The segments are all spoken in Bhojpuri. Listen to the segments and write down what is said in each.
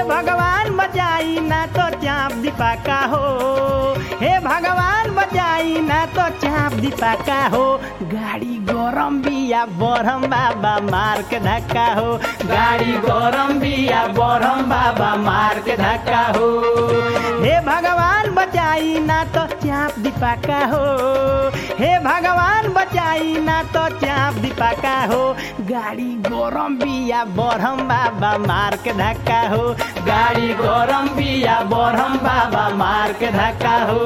भगवान बचाई ना तो चाप दीपाका हो हे भगवान बचाई ना तो चाप दीपाका हो गाड़ी गरम बिया बरम बाबा मार के धक्का हो गाड़ी गरम बिया बरम बाबा मार के धक्का हो हे भगवान बचाई ना तो चाप दीपाका हो हे भगवान बचाई ना तो चाप दीपाका हो गाड़ी गरम बिया बरम बाबा मार के धक्का हो गाड़ी गरम बिया बरम बाबा मार के धक्का हो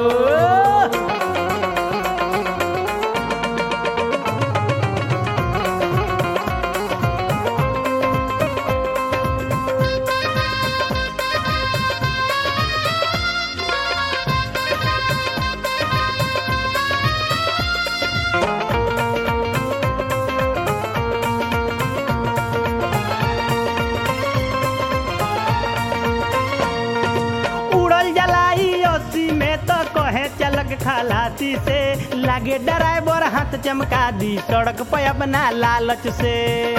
उड़ल जलाई ओसी में तो कहे चलक खलासी से लागे ड्राइवर हाथ चमका दी सड़क पे अपना लालच से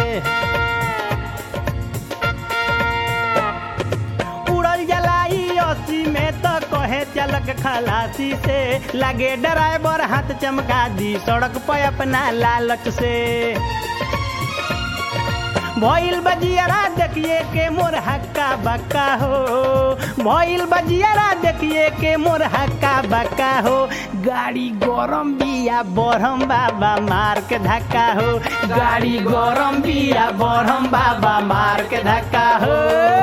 उड़ल जलाई ओसी में तो कहे चलक खलासी से लागे ड्राइवर हाथ चमका दी सड़क पे अपना लालच से भइल बजियारा देखिए के मोर हक्का बक्का हो भइल बजियारा देखिए के मोर हक्का बक्का हो गाड़ी गरम बिया बरम बाबा मार के धक्का हो गाड़ी गरम बिया बरम बाबा मार के धक्का हो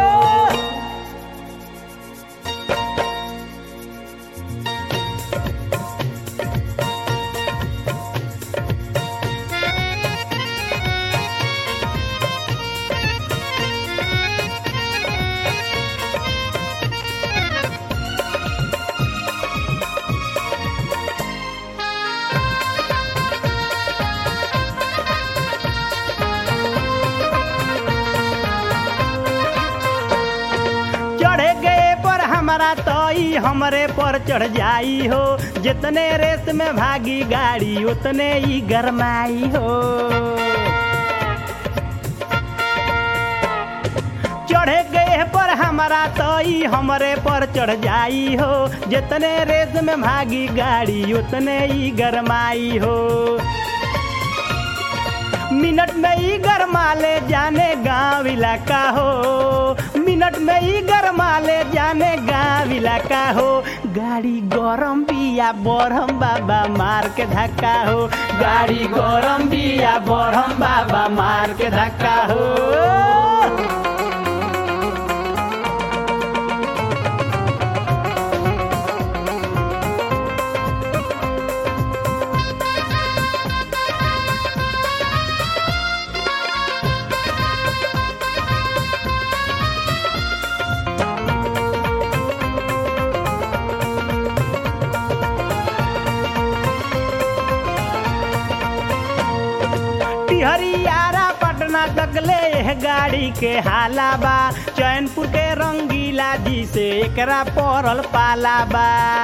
चढ़े गए पर हमारा तो ई हमरे पर चढ़ जाई हो जितने रेस में भागी गाड़ी उतने ही गरमाई हो चढ़े गए पर हमारा तो ई हमरे पर चढ़ जाई हो जितने रेस में भागी गाड़ी उतने ही गरमाई हो मिनट में ही गरमा ले जाने गांव इलाका हो मिनट में ही गरमा ले जाने गांव इलाका हो गाड़ी गरम बिया बरम बाबा मार के धक्का हो गाड़ी गरम बिया बरम बाबा मार के धक्का हो हरियारा पटना तक ले एह गाड़ी के हाला बा चैनपुर के रंगीला जी से एकरा पड़ल पाला बा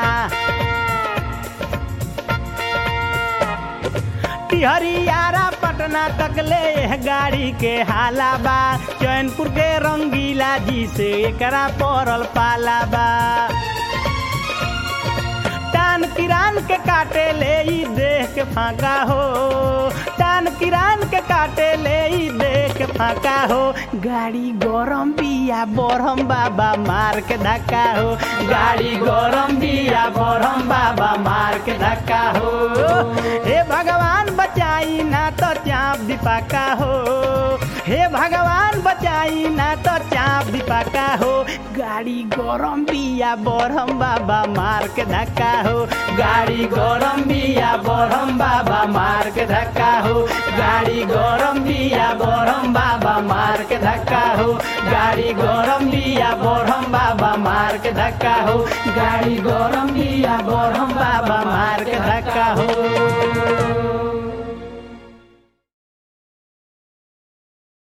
हरियारा पटना तक ले एह गाड़ी के हाला बा चैनपुर के रंगीला जी से एकरा पड़ल पाला बा टान किरान के काटे ले ई देख के फाका हो टान किरान के काटे ले ई देख के फाका हो गाड़ी गरम बिया बरम बाबा मार के धक्का हो गाड़ी गरम बिया बरम बाबा मार के धक्का हो हे भगवान बचाई ना तो चाप दीपाका हो हे भगवान बचाई ना तो चाप दीपाका हो गाड़ी गरम बिया बरम बाबा मार के धक्का हो गाड़ी गरम बिया बरम बाबा मार के धक्का हो गाड़ी गरम बिया बरम बाबा मार के धक्का हो गाड़ी गरम बिया बरम बाबा मार के धक्का हो गाड़ी गरम बिया बरम बाबा मार के धक्का हो